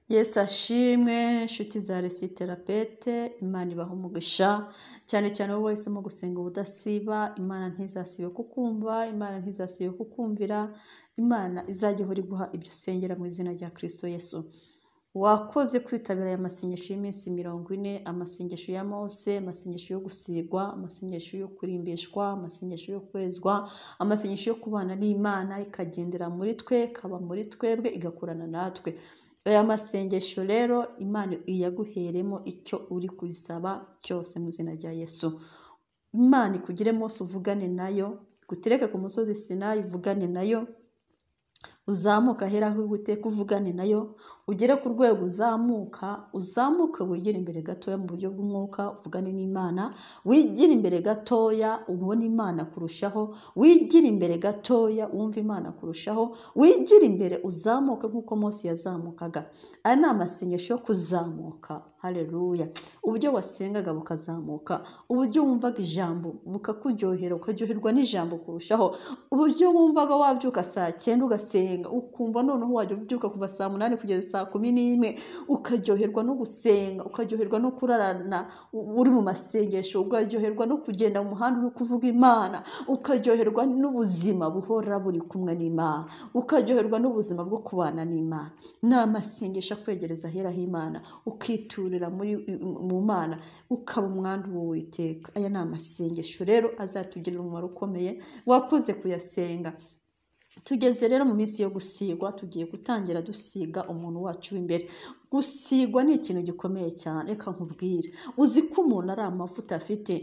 Yesu ashimwe nshuti za resiterapete Imana ibaha umugisha cyane cyane wowe wahisemo gusenga ubudasiba Imana ntizasibe kukumva Imana ntizasibe kukumvira Imana izajya ihora iguha ibyo usengera mu izina rya Kristo Yesu wakoze kwitabira aya masengesho y'iminsi mirongo ine amasengesho ya mose amasengesho yo gusigwa amasengesho yo kurimbishwa amasengesho yo kwezwa amasengesho yo kubana n'imana ikagendera muri twe ikaba muri twebwe igakorana natwe aya masengesho rero imana iyaguheremo icyo uri kubisaba cyose mu izina rya yesu imana ikugire munsi uvugane nayo igutereke ku musozi sinayi uvugane nayo uzamuka ahera aho iguteka uvugane nayo ugere ku rwego uzamuka uzamuke wegere imbere gatoya mu buryo bw'umwuka uvugane n'imana wigire imbere gatoya ubone imana kurushaho wigire imbere gatoya wumve imana kurushaho wigire imbere uzamuke nk'uko munsi yazamukaga aya ni amasengesho yo kuzamuka hareruya uburyo wasengaga bukazamuka uburyo wumvaga ijambo bukakuryohera ukaryoherwa n'ijambo kurushaho uburyo wumvaga wabyuka saa cyenda ugasenga ukumva noneho wajya ubyuka kuva saa munani kugeza saa kumi n'imwe ukaryoherwa no gusenga ukaryoherwa no kurarana uri mu masengesho ukaryoherwa no kugenda mu muhanda uri kuvuga imana ukaryoherwa n'ubuzima buhora buri kumwe n'imana ukaryoherwa n'ubuzima bwo kubana n'imana ni amasengesho akwegereza ahera h'imana ukiturira muri mu mana ukaba umwandu w'uwiteka aya ni amasengesho rero azatugirira umumaro ukomeye wakoze kuyasenga tugeze rero mu minsi yo gusigwa tugiye gutangira dusiga umuntu wacu w'imbere gusigwa ni ikintu gikomeye cyane reka nkubwire uzi ko umuntu ari amavuta afite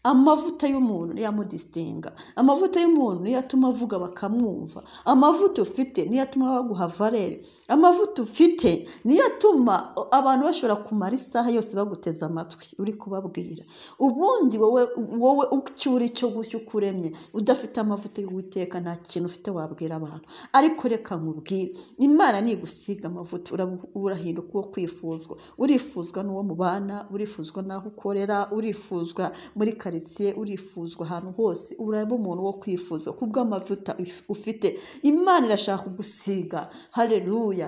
amavuta y'umuntu niyo amudisitinga amavuta y'umuntu niyo atuma avuga bakamwumva amavuta ufite niyo atuma baguha valere amavuta ufite niyo atuma abantu bashobora kumara isaha yose baguteze amatwi uri kubabwira ubundi wowe wowe icyo uri cyo gucyo uko uremye udafite amavuta y'uwiteka nta kintu ufite wabwira abantu ariko reka nkubwire imana nigusiga amavuta urahinduka uwo kwifuzwa urifuzwa n'uwo mubana urifuzwa n'aho ukorera urifuzwa muri karitsiye urifuzwa ahantu hose uraba umuntu wo kwifuza ku bw'amavuta ufite imana irashaka kugusiga hareruya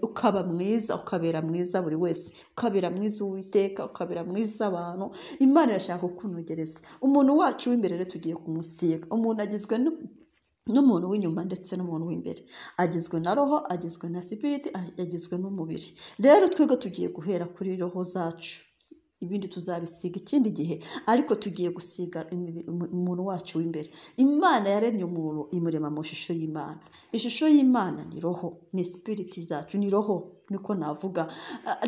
ukaba mwiza ukabera mwiza buri wese ukabera mwiza uwiteka ukabera mwiza abantu imana irashaka kukunogereza umuntu wacu w'imbere rero tugiye kumusiga umuntu agizwe n'umuntu w'inyuma ndetse n'umuntu w'imbere agizwe na roho agizwe na sipiriti agizwe n'umubiri rero twebwe tugiye guhera kuri roho zacu ibindi tuzabisiga ikindi gihe ariko tugiye gusiga umuntu wacu w'imbere imana yaremye umuntu imurema mu ishusho y'imana ishusho y'imana ni roho ni sipiriti zacu ni roho niko navuga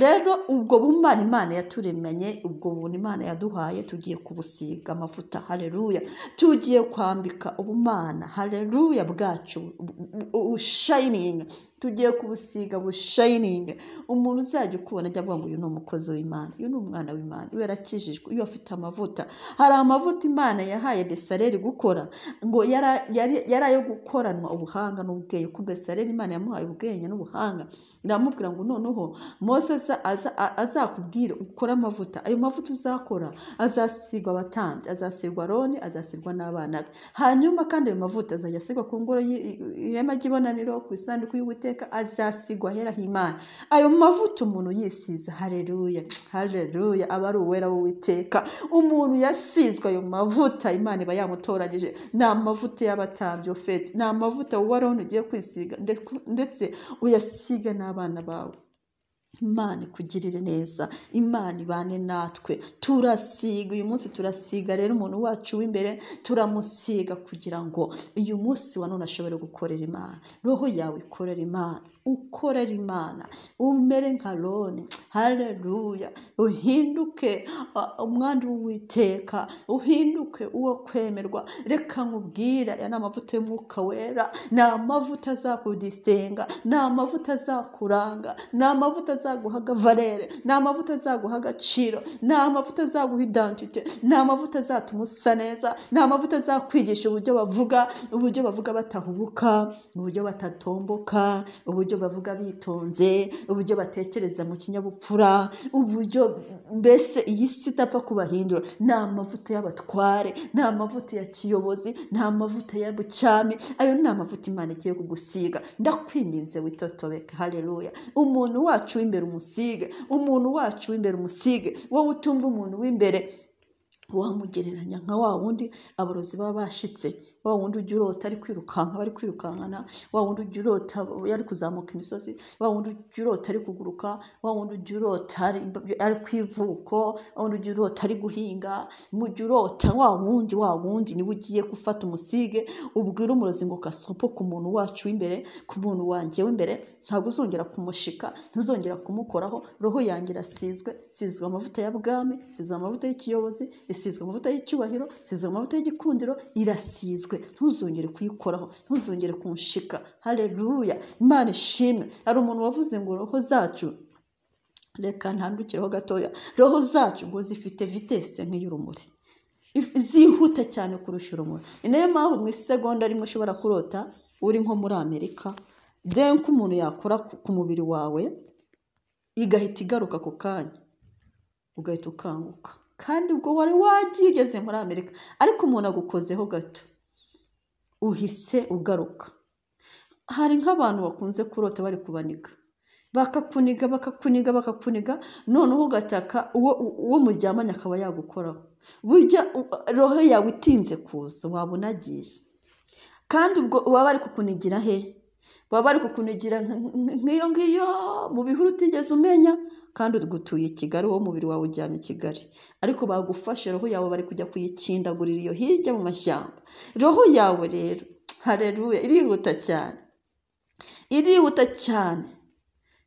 rero ubwo bumana imana yaturemanye ubwo buntu imana yaduhaye tugiye kubusiga amavuta hareruya tugiye kwambika ubumana hareruya bwacu bushayiningi tugiye kubusiga bushayiningi umuntu uzajya ukubona ajya avuga ngo uyu ni umukozi w'imana uyu ni umwana w'imana iyo yarakijijwe iyo afite amavuta hari amavuta imana yahaye besareri gukora ngo yari ayo gukoranwa ubuhanga n'ubwenge ko besareri imana yamuhaye ubwenge n'ubuhanga iramubwira ngo noneho mose azakubwire ukore amavuta ayo mavuta uzakora azasigwa abatambyi azasigwa roni azasigwa n'abana be hanyuma kandi ayo mavuta azajya asigwa ku ngoro y'ihema ry'ibonaniro ku isanduku y'ubuteka azasigwa ahera h'imana ayo mavuta umuntu yisiza hareruya hareruya aba ari uwera w'uwiteka umuntu yasizwe ayo mavuta imana iba yamutoranyije ni amavuta y'abatambyi ofeti ni amavuta waroni ugiye kwisiga ndetse uyasiga n'abana bawe imana ikugirire neza imana ibane natwe turasiga uyu munsi turasiga rero umuntu wacu w'imbere turamusiga kugira ngo uyu munsi wa none ashobore gukorera imana roho yawe ikorera imana ukorera imana umere nka roni hareruya uhinduke umwanda w'uwiteka uhinduke uwo kwemerwa reka nkubwira aya ni amavuta y'umwuka wera ni amavuta azakudisitinga ni amavuta azakuranga ni amavuta azaguhaga valere ni amavuta azaguha agaciro ni amavuta azaguha idantite ni amavuta azatuma usa neza ni amavuta azakwigisha uburyo bavuga uburyo bavuga batahubuka uburyo batatomboka uburyo uburyo bavuga bitonze uburyo batekereza mu kinyabupfura uburyo mbese iyi si itapfa kubahindura ni amavuta y'abatware ni amavuta ya kiyobozi ni amavuta ya bucyami ayo ni amavuta imana igiye kugusiga ndakwinginze witotobeka haleluya umuntu wacu w'imbere umusige umuntu wacu w'imbere umusige wowe utumva umuntu w'imbere wamugereranya nka wa wundi aborozi baba bashitse wa wundi ujya urota ari kwirukanka bari kwirukankana wa wundi ujya urota ari kuzamuka imisozi wa wundi ujya urota ari kuguruka wa wundi ujya urota ari, ari ku ivuko wa wundi ujya urota ari guhinga mu jya urota wa wundi wa wundi niwe ugiye gufata umusige ubwira umurozi ngo kasopo ku muntu wacu w'imbere ku muntu wanjye w'imbere ntabwo uzongera kumushika ntuzongera kumukoraho roho yanjye irasizwe isizwe amavuta ya bwami isizwe amavuta y'ikiyobozi isizwe amavuta y'icyubahiro isizwe amavuta y'igikundiro irasizwe ntuzongere kuyikoraho ntuzongere kunshika hareruya imana ishimwe hari umuntu wavuze ngo roho zacu reka ntandukireho gatoya roho zacu ngo zifite vitese nk'iy'urumuri zihuta cyane kurusha urumuri ni nayo mpamvu mu isegonda rimwe ushobora kurota uri nko muri amerika deni ko umuntu yakora ku mubiri wawe igahita igaruka ako kanya ugahita ukanguka kandi ubwo wari wagiye ugeze muri amerika ariko umuntu agukozeho gato uhise ugaruka hari nk'abantu bakunze kurota bari kubaniga bakakuniga bakakuniga bakakuniga noneho ugataka uwo muryamanye akaba yagukoraho burya roho yawe itinze kuza waba unagiye kandi ubwo baba bari kukunigira he baba bari kukunigira nk'iyo ngiyo mu bihuru utigeze umenya kandi ugutuye i kigali uwo mubiri wawe ujyanye i kigali ariko bagufashe roho yawe bari kujya kuyikindagurira iyo hirya mu mashyamba roho yawe rero hareruye irihuta cyane irihuta cyane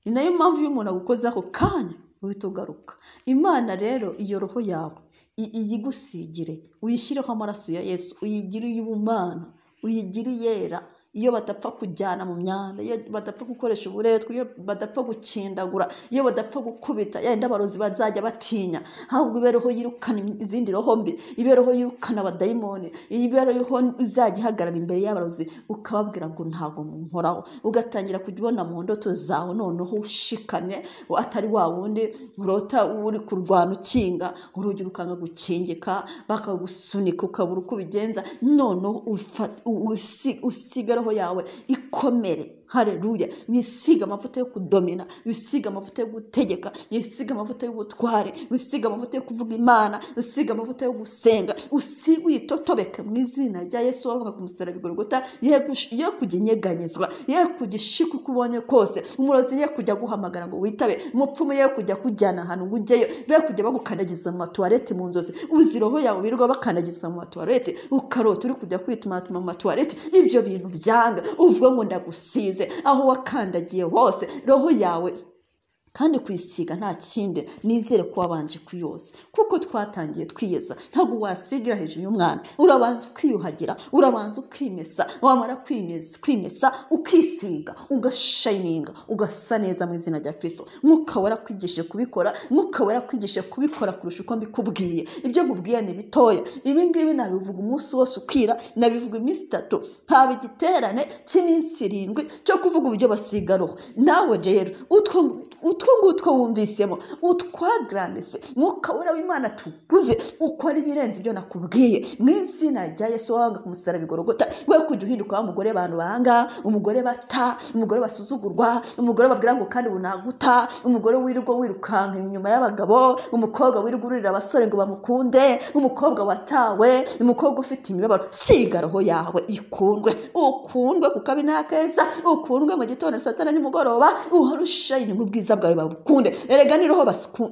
ni nayo mpamvu iyo umuntu agukoze ako kanya uhita ugaruka imana rero iyo roho yawe iyigusigire uyishyireho amaraso ya yesu uyigire iy'ubumana uyigire iyera iyo badapfa kujyana mu myanda iyo badapfa gukoresha uburetwa iyo badapfa gukindagura iyo badapfa gukubita yenda abarozi bazajya batinya ahubwo ibe roho yirukana izindi roho mbi ibe roho yirukana abadayimoni ibe roho izajya ihagarara imbere y'abarozi ukababwira ngo ntabwo munkoraho ugatangira kujya ubona mu ndoto zawe noneho ushikamye atari wa wundi urota uri kurwana ukinga urugi rukanga gukingika bakagusunika ukabura uko ubigenza noneho usigara yawe ikomere hareruya wisiga amavuta yo kudomina wisiga amavuta yo gutegeka wisiga amavuta y'ubutware wisiga amavuta yo kuvuga imana wisiga amavuta yo gusenga usi witotobeka mu izina rya yesu wavuga ku musaraba igorogota ye kujya inyeganyezwa ye kujya ishika uko ubonye kose umurozi ye kujya guhamagara ngo witabe umupfumu ye kujya kujyana ahantu ngo ujyeyo be kujya bagukandagiza mu matuwarete mu nzozi uzi roho yawe birirwa bakandagiza mu matuwarete ukarota uri kujya kwitumatuma mu matuwarete ibyo bintu byanga uvuga ngo ndagusize aho wakandagiye hose roho yawe kandi kwisiga nta kindi nizere ko wabanje kuyoza kuko twatangiye twiyeza ntabwo wasigira hejuru y'umwana urabanza ukiyuhagira urabanza ukimesa wamara kwimesa ukisiga ugashayininga ugasa neza mu izina rya kirisito mwuka warakwigishije kubikora mwuka warakwigishije kubikora kurusha uko mbikubwiye ibyo mubwiye ni bitoya ibi ngibi nabivuga umunsi wose ukira nabivuga iminsi itatu haba igiterane cy'iminsi irindwi cyo kuvuga uburyo basiga roho nawe rero utwo utwo ngutwo wumvisemo utwagarandise mwuka wera w'imana tuguze ukora ibirenze ibyo nakubwiye mu izina rya yesu wanga ku musaraba igorogota we kujya uhinduka wa mugore abantu banga umugore bata umugore basuzugurwa umugore babwira ngo kandi bunaguta umugore wirirwa wirukanka inyuma y'abagabo umukobwa wirirwa ururira abasore ngo bamukunde umukobwa watawe umukobwa ufite imibabaro siga roho yawe ikundwe ukundwe ku kabi n'akeza ukundwe mu gitondo saa tanu nimugoroba uhorusha inyungu ubwiza bwawe babukunde erega ni roho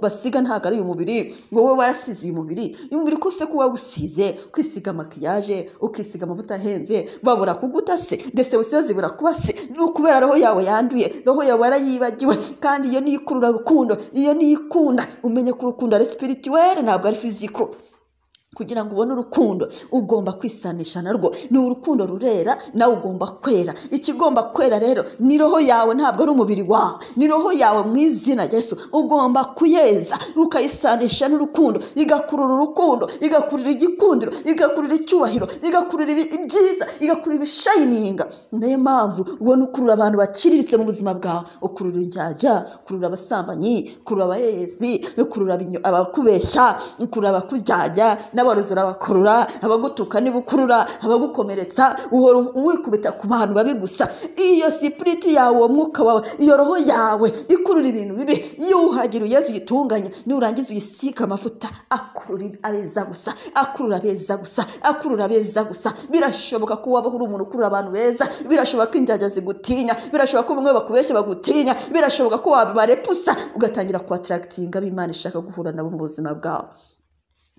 basiga ntabwo ari uyu mubiri wowe warasize uyu mubiri uyu mubiri kose kuba wawusize kwisiga makiyaje ukisiga amavuta ahenze babura kuguta se ndetse busiyo zibura kuba se ni ukubera roho yawe yanduye roho yawe warayibagiwe kandi iyo niyo ikurura rukundo iyo niyo ikunda umenye ko urukundo ari sipirituwere ntabwo ari fiziko kugira ngo ubone urukundo ugomba kwisanisha narwo ni urukundo rurera nawe ugomba kwera ikigomba kwera rero ni roho yawe ntabwo ari umubiri wawe ni roho yawe mu izina rya Yesu ugomba kuyeza ukayisanisha n'urukundo igakurura urukundo igakurura igikundiro igakurura icyubahiro igakurura ibi- ibyiza igakurura ibishayininga niyo mpamvu ubona ukurura abantu baciriritse mu buzima bwawe ukurura injyajya ukurura abasambanyi ukurura abaherezi ukurura abinyo- abakubeshya ukurura abakujyajya n'abarozi urabakurura abagutuka niba ukurura abagukomeretsa uhora wikubita ku bantu babi gusa iyo sipiriti yawe uwo mwuka wawe iyo roho yawe ikurura ibintu bibi iyo uhagira uyeze uyitunganye nurangiza uyisiga amavuta akurura ibi- abeza gusa akurura abeza gusa akurura abeza gusa birashoboka ko waba uri umuntu ukurura abantu beza birashoboka ko injyajya zigutinya birashoboka ko bamwe bakubeshya bagutinya birashoboka ko wabarepusa ugatangira kuhataragitinga abo imana ishaka guhura nabo mu buzima bwawe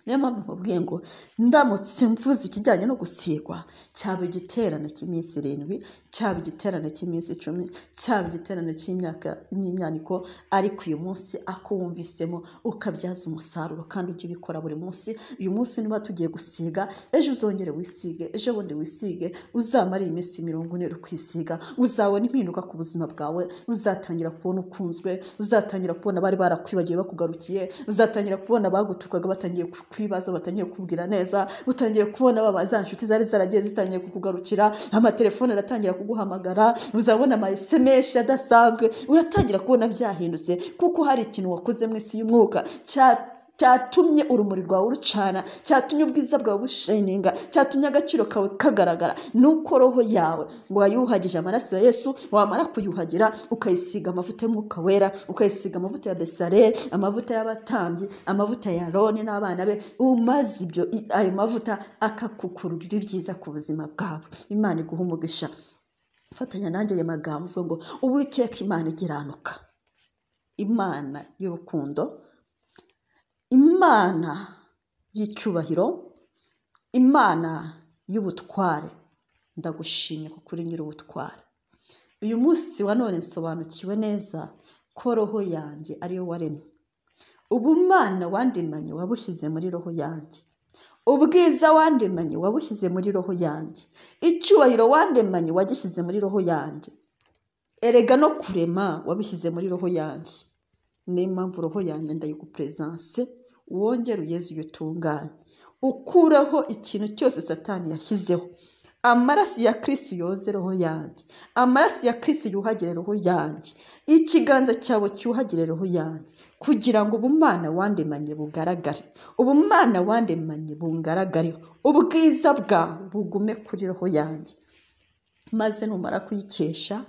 niyo mpamvu nkubwiye ngo ndamutse mvuze ikijyanye no gusigwa cyaba igiterane cy'iminsi irindwi cyaba igiterane cy'iminsi icumi cyaba igiterane cy'imyaka n'imyaniko ariko uyu munsi akuwumvisemo ukabyaza umusaruro kandi ujye ubikora buri munsi uyu munsi niba tugiye gusiga ejo uzongere wisige ejo bundi wisige uzamare iyi minsi mirongo ine uri kwisiga uzabona impinduka ku buzima bwawe uzatangira kubona ukunzwe uzatangira kubona abari barakwibagiwe bakugarukiye uzatangira kubona abagutukaga batangiye ku- kwibaza batangiye kukubwira neza utangiye kubona baba za nshuti zari zaragiye zitangiye kukugarukira amatelefone aratangira kuguhamagara uzabona ama sms adasanzwe uratangira kubona byahindutse kuko hari ikintu wakoze mu isi y'umwuka cya cyatumye urumuri rwawe urucana cyatumye ubwiza bwawe bushininga cyatumye agaciro kawe kagaragara nuko roho yawe wayuhagije amaraso ya yesu wamara kuyuhagira ukayisiga amavuta y'umwuka wera ukayisiga amavuta ya besareli amavuta y'abatambyi amavuta ya roni n'abana be umaze ibyo i- ayo mavuta akakukururira ibyiza ku buzima bwawe imana iguha umugisha fatanya nanjye ayo magambo uvuge ngo uwiteka imana igiranuka imana y'urukundo imana y'icyubahiro imana y'ubutware ndagushimye ko kuri nyir'ubutware uyu munsi wa none nsobanukiwe neza ko roho yanjye ariyo waremye ubumana wandemanye wabushyize muri roho yanjye ubwiza wandemanye wabushyize muri roho yanjye icyubahiro wandemanye wagishyize muri roho yanjye erega no kurema wabishyize muri roho yanjye niyo mpamvu roho yanjye ndayiguperezanse wongere uyeze uyitunganye ukureho ikintu cyose satani yashyizeho amaraso ya kirisi yoze roho yanjye amaraso ya kirisi yuhagire roho yanjye ikiganza cyawe cyuhagire roho yanjye kugira ngo ubumana wandemanye bugaragare ubumana wandemanye bungaragareho ubwiza bwawe bugume kuri roho yanjye maze numara kuyikesha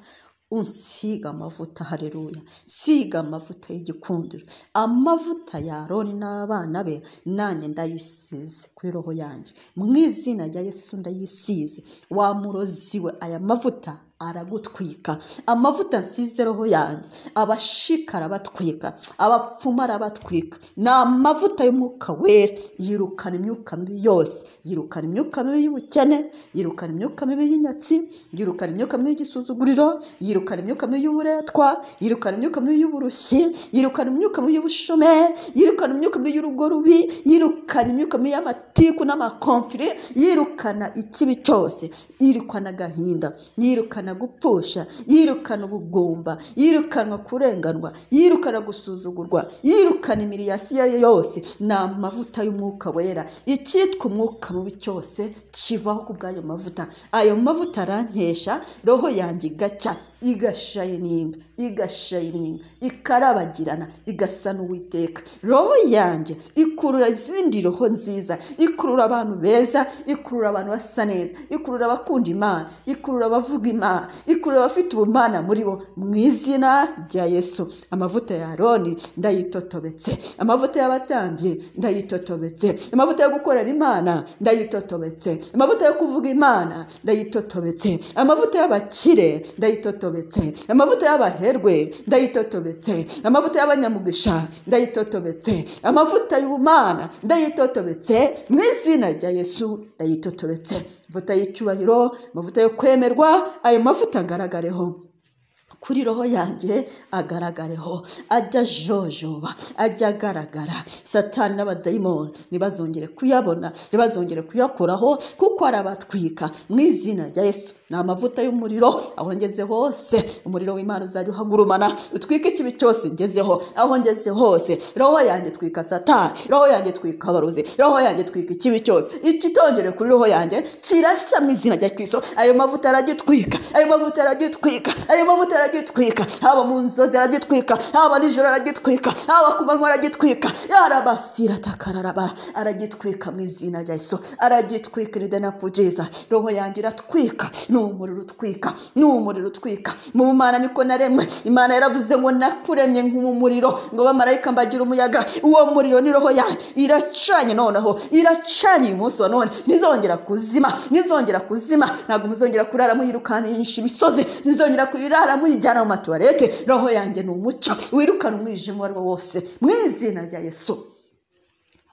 unsiga amavuta hareruya siga amavuta y'igikundiro amavuta ya aroni n'abana be nanjye ndayisize kuri roho yanjye mu izina rya yesu ndayisize wa murozi we aya mavuta aragutwika amavuta nsize roho yanjye abashikara abatwika abapfuma arabatwika ni amavuta y'umwuka wera yirukana imyuka mibi yose yirukana imyuka mibi y'ubukene yirukana imyuka mibi y'inyatsi yirukana imyuka mibi y'igisuzuguriro yirukana imyuka mibi y'uburetwa yirukana imyuka mibi y'uburushyi yirukana imyuka mibi y'ubushomeri yirukana imyuka mibi y'urugo rubi yirukana imyuka mibi y'amatiku n'amakomfiri yirukana ikibi cyose yirukana agahinda yirukana gupfusha yirukana ubugumba yirukanwa kurenganwa yirukana gusuzugurwa yirukana imiriyasi iyo ari yo yose ni amavuta y'umwuka wera icyitwa umwuka mubi cyose kivaho ku bw'ayo mavuta ayo mavuta arankesha roho yanjye igaca igashayininga igashayininga ikarabagirana igasa n'uwiteka roho yanjye ikurura izindi roho nziza ikurura abantu beza ikurura abantu basa neza ikurura abakunda imana ikurura abavuga imana ikurura abafite ubumana muri bo mu izina rya yesu amavuta ya aroni ndayitotobetse amavuta y'abatambyi ndayitotobetse amavuta yo gukorera imana ndayitotobetse amavuta yo kuvuga imana ndayitotobetse amavuta y'abakire ndayitotobetse amavuta y'abaherwe ndayitotobetse amavuta y'abanyamugisha ndayitotobetse amavuta y'ubumana ndayitotobetse mu izina rya yesu ndayitotobetse amavuta y'icyubahiro amavuta yo kwemerwa ayo mavuta ngaragareho kuri roho yanjye agaragareho ajya ajojoba ajya agaragara satani n'abadayimoni ntibazongere kuyabona ntibazongere kuyakoraho kuko arabatwika mu izina rya yesu ni amavuta y'umuriro aho ngeze hose umuriro w'imana uzajya uhagurumana utwike ikibi cyose ngezeho aho ngeze hose roho yanjye twika satani roho yanjye twika abarozi roho yanjye twika ikibi cyose ikitongere kuri roho yanjye kirashya mu izina rya kirisito ayo mavuta aragitwika ayo mavuta aragitwika ayo mavuta aragitwika haba mu nzozi aragitwika haba nijoro aragitwika haba ku manywa aragitwika yarabasira atakararabara aragitwika mu izina rya yesu aragitwika irida napfujiza roho yanjye iratwika ni umuriro utwika ni umuriro utwika mu mana niko naremwe imana yaravuze ngo nakuremye nk'umuriro ngo bamarayika mbagira umuyaga uwo muriro ni roho yanjye iracanye noneho iracanye uyu munsi wa none ntizongera kuzima ntizongera kuzima ntabwo muzongera kurara muyirukanisha imisozi ntizongera kurara muyijyana mu matuwarete roho yanjye ni umucyo wirukana umwijima uwo ari wo wose mu izina rya yesu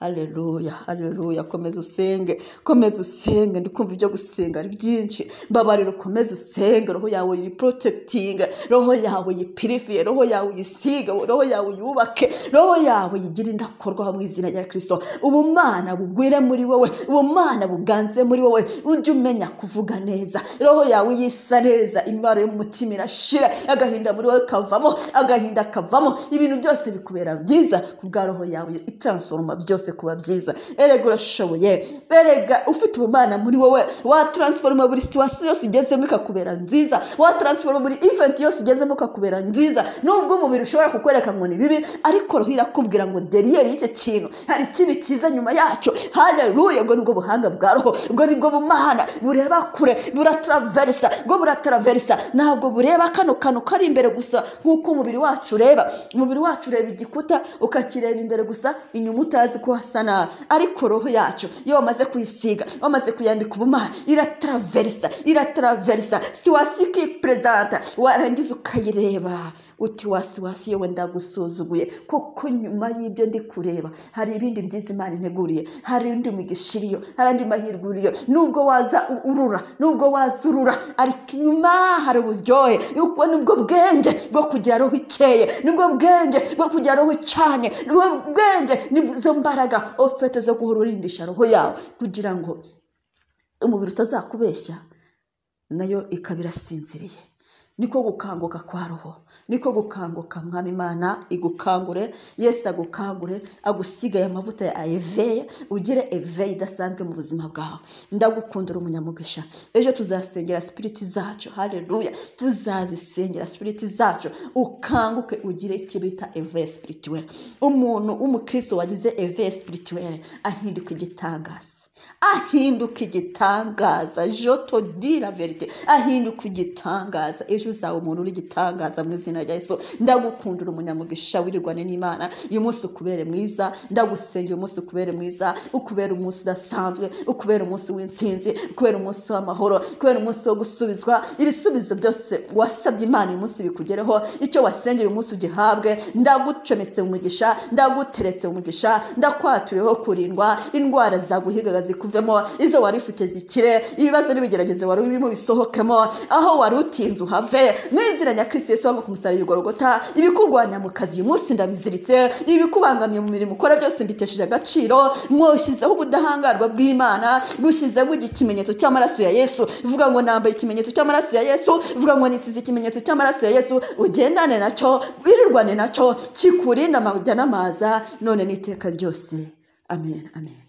Haleluya, haleluya, komeza usenge, komeza usenge, ndikumva ibyo gusenga ari byinshi, mbabarira ukomeze usenge, roho yawe yiporotegitinge, roho yawe yipiriviye, roho yawe uyisige, roho yawe uyubake, roho yawe yigire indakorwa mu izina rya Kristo. Ubumana bugwire muri wowe, ubumana buganze muri wowe, ujye umenya kuvuga neza, roho yawe yisa neza, imibaro y'umutima irashira, agahinda muri wowe kavamo, agahinda kavamo, ibintu byose bikubera byiza, ku bwa roho yawe itransforma byose byose kuba byiza erega urashoboye erega ufite ubumana muri wowe wataransforoma buri situwasiyo yose ugezemo ikakubera nziza wataransforoma buri eventi yose ugezemo ikakubera nziza nubwo umubiri ushobora kukwereka ngo ni bibi ariko roho irakubwira ngo deriyeri y'icyo kintu hari ikindi cyiza nyuma yacyo hareruye ubwo nibwo buhanga bwa roho ubwo nibwo bumana bureba kure burataraverisa bwo burataraverisa ntabwo bureba kano kantu kari imbere gusa nk'uko umubiri wacu ureba umubiri wacu ureba igikuta ukakireba imbere gusa inyuma utazi ko hasa nabi ariko roho yacu iyo wamaze kuyisiga wamaze kuyambika ubumana irataraverisa irataraverisa siwasi ikiperezanta warangiza ukayireba uti wasi wasi yewe ndagusuzuguye kuko nyuma y'ibyo ndi kureba hari ibindi byiza imana integuriye hari undi migisha iriyo hari andi mahirwe iriyo nubwo waza urura nubwo waza urura ariko inyuma hari uburyohe yuko nibwo bwenge bwo kugira roho ikeye nibwo bwenge bwo kugira roho icanye nibwo bwenge nizo mbaraga ofete zo guhora urindisha roho yawe kugira ngo umubiri utazakubeshya nayo ikaba irasinziriye niko gukanguka kwa roho niko gukanguka mwami imana igukangure yesu agukangure agusigaye amavuta ya eveye ugire eveye idasanzwe mu buzima bwawe ndagukundira umunyamugisha ejo tuzasengera sipiriti zacu hareruya tuzazisengera sipiriti zacu ukanguke ugire icyo bita eveye sipirituwere umuntu w'umukristo wagize eveye sipirituwere ahinduka igitangaza ahinduka igitangaza joto dira verite ahinduka igitangaza ejo uzaba umuntu uri igitangaza mu izina rya yesu ndagukundira umunyamugisha wirirwane n'imana uyu munsi ukubere mwiza ndagusengera uyu munsi ukubere mwiza ukubera umunsi udasanzwe ukubera umunsi w'intsinzi ukubera umunsi w'amahoro ukubera umunsi wo gusubizwa ibisubizo byose wasabye imana uyu munsi bikugereho icyo wasengeye uyu munsi ugihabwe ndagucometse umugisha ndaguteretse umugisha ndakwaturiyeho kurindwa indwara zaguhigaga zikuvemo izo wari ufite zikire ibibazo n'ibigeragezo wari urimo bisohokemo aho wari utinze uhave mu izina rya kirisito yesu wanga ku musaraba igorogota ibikurwanya mu kazi uyu munsi ndabiziritse ibikubangamiye mu mirimo ukora byose mbitesheje agaciro mwoshyizeho ubudahangarwa bw'imana gushyizeho ikimenyetso cy'amaraso ya yesu uvuga ngo nambaye ikimenyetso cy'amaraso ya yesu uvuga ngo nisize ikimenyetso cy'amaraso ya yesu ugendane nacyo wirirwane nacyo kikurinda amajya n'amaza none n'iteka ryose amen amen